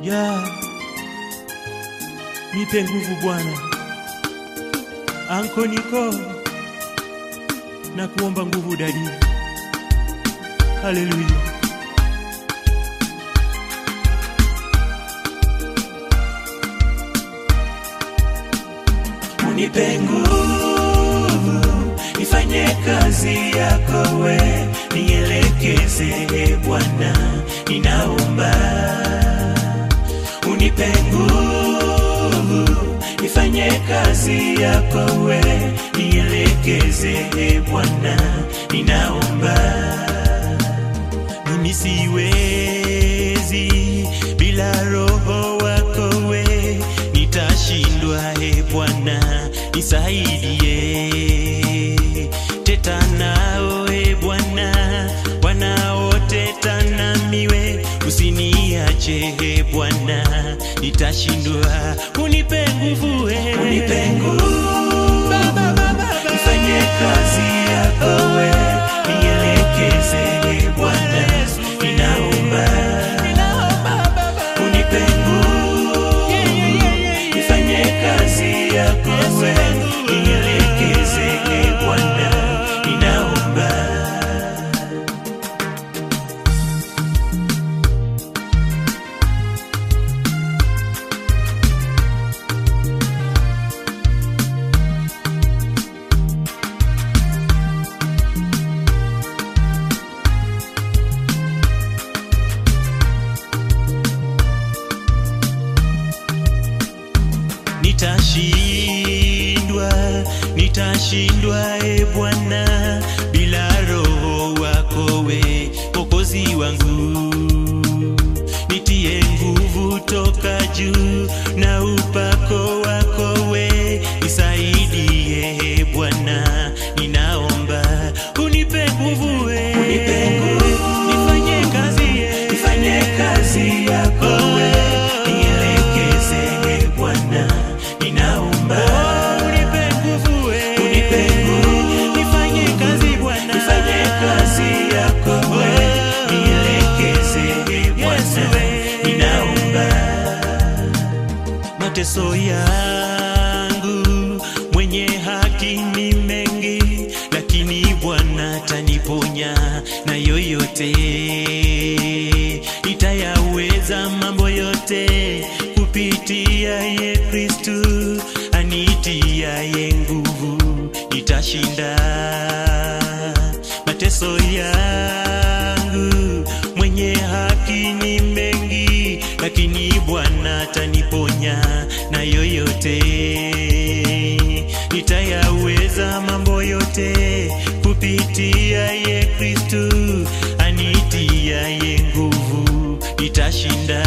ya nipe nguvu Bwana. Anko niko na kuomba nguvu dadi. Haleluya. unipe nguvu nifanye kazi yako we nielekeze e Bwana, ninaomba unipe nguvu nifanye kazi yako we nielekeze e Bwana, ninaomba Mimi siwezi bila roho wako we, nitashindwa e Bwana, nisaidie. Teta nao e Bwana, wanaoteta namiwe, usiniache e Bwana, nitashindwa. Unipe nguvu e, unipe nguvu nifanye kazi yako we nielekeze e Bwana, ninaomba unipe nguvu nifanye kazi yako we nielekeze e Bwana, ninaomba nitashindwa, nitashindwa e Bwana, bila roho wako we, Mwokozi wangu. Nitie nguvu toka juu na upako wako we, nisaidie e Bwana, ninaomba unipe nguvu we, Unipe nguvu. nifanye kazi e, nifanye kazi yako we nielekeze e Bwana, ninaomba unipe nguvu we, unipe nguvu nifanye kazi Bwana, nifanye kazi yako we nielekeze e Bwana, ninaomba mateso yangu mwenye haki ni mengi, lakini Bwana taniponya na yoyote. Nitayaweza mambo yote kupitia ye Kristu anitiaye nguvu, nitashinda mateso yangu. Mwenye haki ni mengi, lakini Bwana ataniponya na yoyote. Nitayaweza mambo yote kupitia ye Kristu anitiaye nguvu, nitashinda